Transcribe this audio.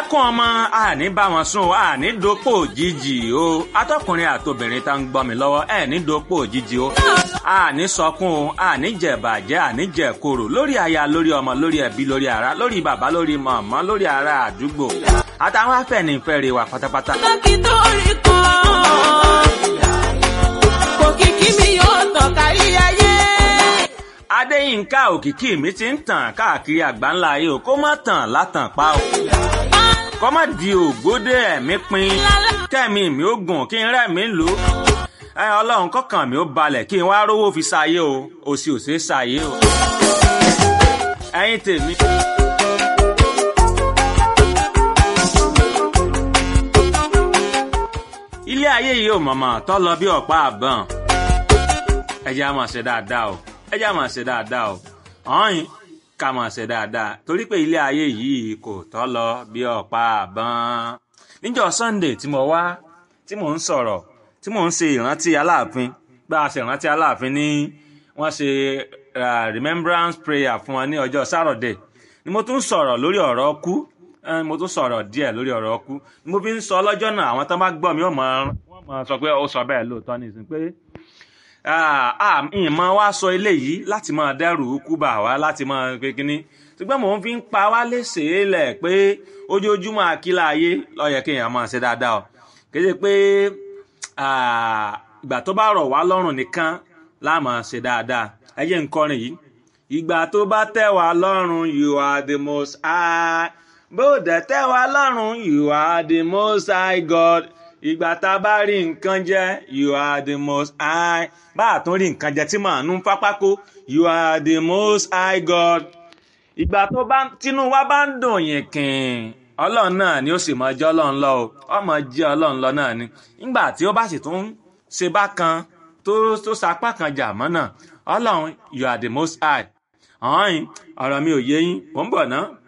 ẹkún ọmọ àní bá wọn sùn àní dopò òjijì o atọkùnrin àtobìnrin tá ń gbọ́ mi lọ́wọ́ ẹ ní dopò òjijì o àní sọkún o àní jẹ̀bàjẹ́ àní jẹ̀koro lórí aya lórí ọmọ lórí ẹbí lórí ara lórí bàbá lórí mọ̀mọ́ lórí ara àdúgbò àtàwọn afẹ́nifẹ́re wa pátápátá. dókítà orí kan kò kìkì mi yóò tàn kárí ayé. adéyínká òkìkí mi ti ń tàn káàkiri àgbáńlá ayé o kó má tàn látàn pa o kó má di ògbódé ẹ̀mí pin kẹ́mi mi ó gùn kí n rẹ́mi lò ó ẹ ọlọ́run kọ́kàn mi ó balẹ̀ kí n wá rówó fi ṣayé o òsì ò ṣeé ṣayé o ẹ̀yin tèmi. ilé ayé yìí ò mọ̀mọ́ tọ́ lọ bí ọ̀pá àbọ̀n ẹ jẹ́ á máa ṣe dáadáa o ẹ jẹ́ á máa ṣe dáadáa o ọ̀hìn ká máa ṣe dáadáa torí pé ilé ayé yìí kò tọ́ lọ bí ọ̀pá àbọ̀n níjọ́ Sunday tí mo wá tí mò ń sọ̀rọ̀ tí mò ń ṣe ìrántí aláàfin bá a ṣe ìrántí aláàfin ní wọ́n ṣe uh, remembrance prayer fún wọn ní ọjọ́ Saturday ni mo tún sọ̀rọ̀ lórí ọ̀rọ̀ ọkú Eh, mo tún sọ̀rọ̀ díẹ̀ lórí ọ̀rọ̀ ọkú ni mo fi ń sọ lọ́jọ́ náà àwọn tó bá gbọ́ mi wọ́n máa sọ pé ó sọ bẹ́ẹ̀ lóòótọ́ nìsín pé ìmọ̀ wa sọ eléyìí láti máa dẹ́rù kú bà wá láti máa pé kínní ṣùgbọ́n mò ń fi ń pa wá léṣe lẹ̀ pé ojoojúmọ́ àkílà ayé ló yẹ kéèyàn máa ṣe dáadáa o kì í ṣe pé ìgbà tó bá rọ̀ wá lọ́rùn nìkan la máa ṣe dáadáa ẹ jẹ́ n kọrin yìí ìgbà tó bá tẹ́ wá lọ́rùn you are the most high bó dẹ̀ tẹ́ wa lọ́rùn you are the most high God ìgbà tá a bá rí nǹkan jẹ you are the most high bá a tún rí nǹkan jẹ tí màá nú pápákó you are the most high God ìgbà tó bá tínú wa bá ń dùn yín kìn ọlọ́run náà ni ó sì máa jẹ́ ọlọ́run lọ o ọmọ jẹ́ ọlọ́run lọ náà ni nígbà tí ó bá sì tún ṣe bákan tó tó sapá kan jà mọ́ náà ọlọ́run you are the most high ọ̀hún ọ̀rọ̀ mi ò yé yín mò ń bọ̀ ná